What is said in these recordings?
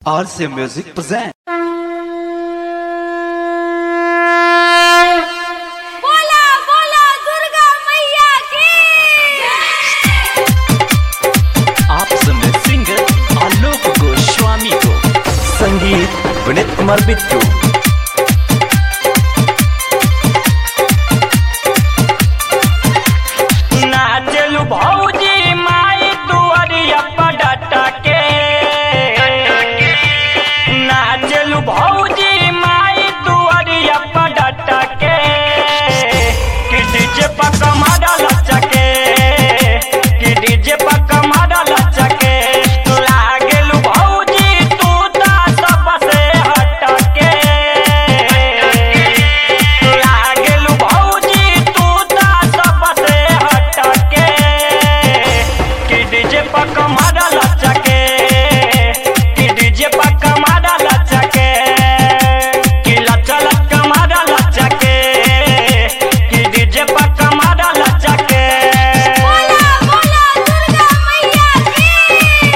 RC Music present. बोला बोला दुर्गा मैया की आप सुन रहे सिंगर आलोक गोस्वामी को संगीत विनीत कुमार बिट्टू नाचलू भौजी माई दुआरिया पडटा के नाचलू भौजी माई दुआरिया पडटा के कि डीजे पर कमाड़ा लचके कि डीजे पर कमाड़ा लचके लागेलू भौजी तू ता सबसे हटके लागेलू भौजी तू ता सबसे हटके कि डीजे पर कमाड़ा लचके कि डीजे पर कमाड़ा लचके कि लचल कमाड़ा लचके कि डीजे पर कमाड़ा लचके बोला बोला दुर्गा मैया की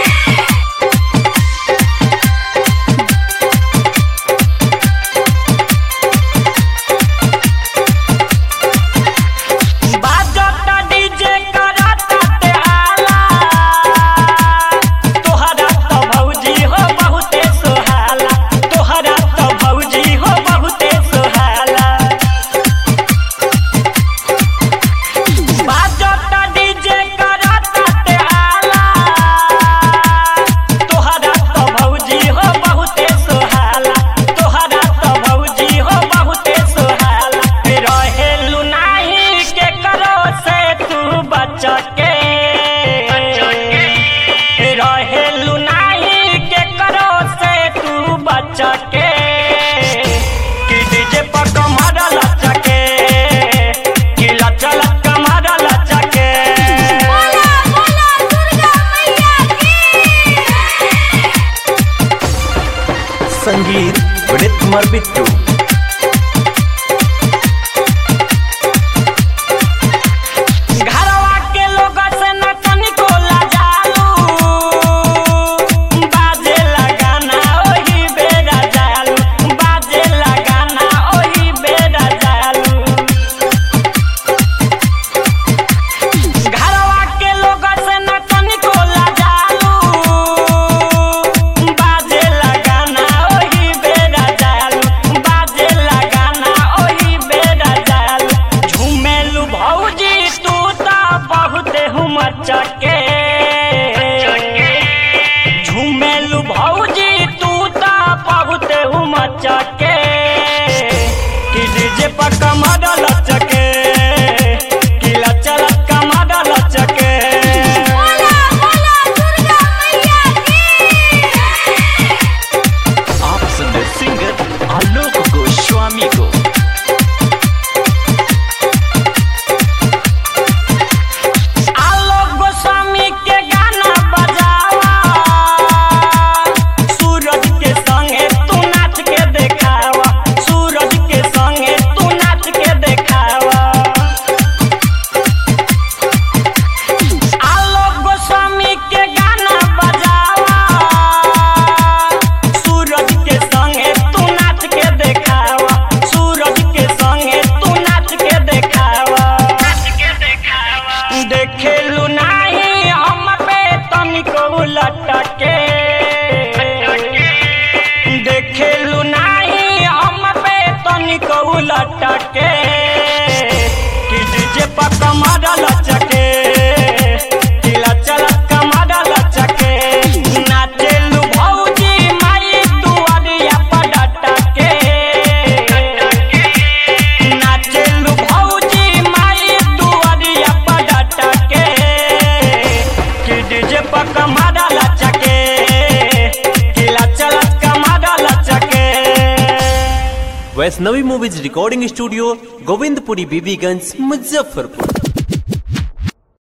बाजता डीजे करता ते आला तोहरा तो भौजी हो बहुते सुहाला तोहरा तो भौजी हो बहुते सुहाला बाजता डीजे करता ते आला तोहरा तो भौजी हो बहुते सुहाला तोहरा तो भौजी हो बहुते सुहाला रहेलू नाही के करो से तू बचके रहेलू नाही के करो से तू बचके कि डीजे पर कमर लचके कि लचल कमर लचके बोला बोला दुर्गा मैया की संगीत विनीत कुमार बिट्टू घरवा के लोग से न तनिको लजालू बाजे लगाना ओही बेरा जालू बाजे लगाना ओही बेरा जालू घरवा के लोग से न तनिको लजालू बाजे लगाना ओही बेरा जालू बाजे लगाना ओही बेरा जालू झूमेलू भौजी तू ता बहुते हुमचके झूमेलू भौजी तू ता बहुते हुमचके कि डीजे पर कमर लचके कि लचल कमर लचके बोला बोला दुर्गा मैया की आप सुन रहे सिंगर आलोक गोस्वामी को आलोक गोस्वामी के गाना बजावा सूरज के संगे तू नाच के देखावा सूरज के संगे तू नाच के देखावा आलोक गोस्वामी के गाना बजावा सूरज के संगे तू नाच के देखावा सूरज के संगे तू नाच के देखावा नाच के देखावा देखेलू नाही हम पे तनिको लटके देखेलू नाही हम पे तनिको लटके कि डीजे पर कमर लचके कि लचल कमर लचके नाचेलू भौजी माई दुआरिया पर डटके नाचेलू भौजी माई दुआरिया पर डटके कि डीजे पर कमर लचके कि लचल कमर लचके Vaishnavi movies recording studio Govindpuri Bibiganj Muzaffarpur